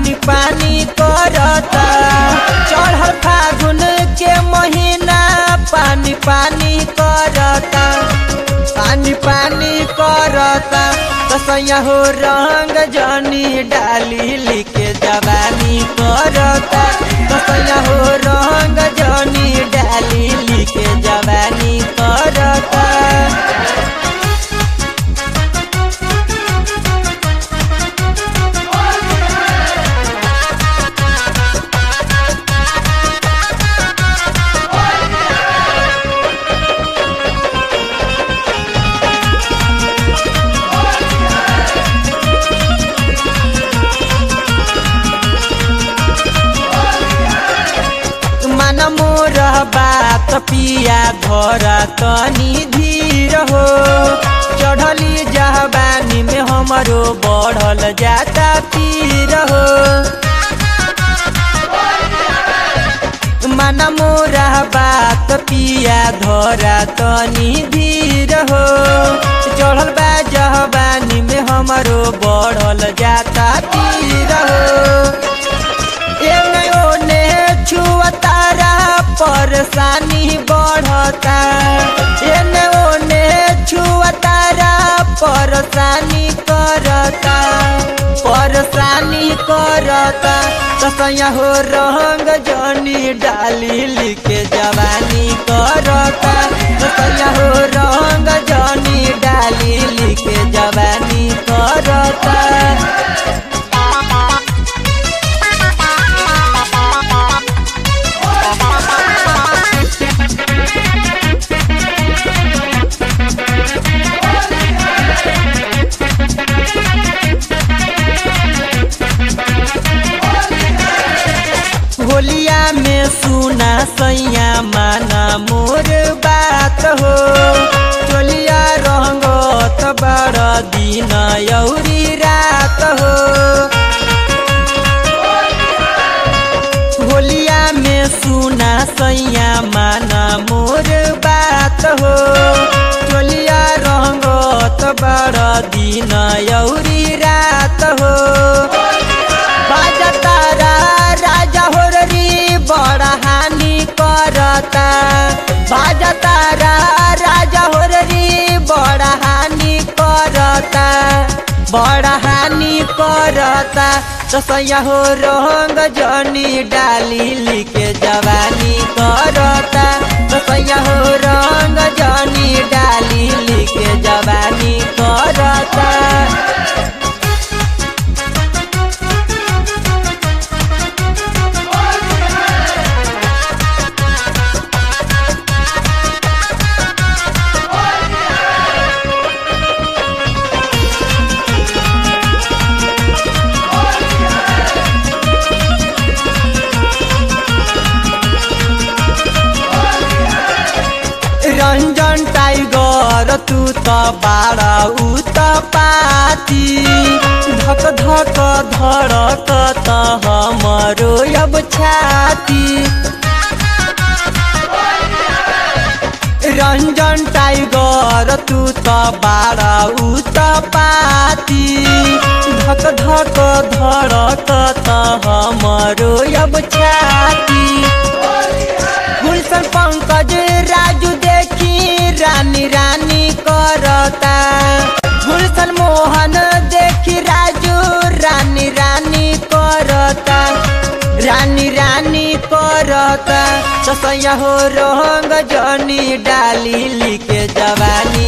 पानी पानी करता चढ़ल फागुन के महीना पानी पानी करता पानी पानी करता कसैया हो रंग जनी डाली लिखे जवानी करता कसैया हो रंग जनी डाली लिखे जवानी करता मन मोर बात पिया धर तनी धीर हो चढ़ली जहबानी में हमरो बढ़ल जाता पीर हो मन मोरा बात पिया धरा तनी धीर हो चढ़ल बा जहबानी में हमरो बढ़ल जाता पीर हो एने ओने छुअतारा परेशानी बढ़ता एने ओने छुअतारा परेशानी करता परेशानी करता कसैया हो रंग जनी डाली लिखे जवानी करता कसैया हो रंग जनी डाली लिखे जवानी करता होलिया में सुना सैया माना मोर बात हो चोलिया रंगत बड़ दिन यौरी रात हो होलिया में सुना सैया माना मोर बात हो चोलिया रंगत बड़ दिन यौरी रात हो बाजा तारा राजा हो री बड़ा हानि करता बाजा तारा राजा हो री बड़ा हानि करता बड़ा हानि करता तसैया हो रंग जनी डाली लिखे जवानी करता तसैया हो रंग जनी डाली लिखे जवानी करता रंजन टाइगर तू त बाड़ा उ त पाती धक धक धड़क त हमरो अब छाती रंजन टाइगर तू त बाड़ा उ त पाती धक धक धड़क त हमरो अब छाती गुलशन पंकज राजू देखी रानी रानी करता गुलशन मोहन देखी राजू रानी रानी करता रानी रानी करता ससैया हो रंग जनी डाली लिखे जवानी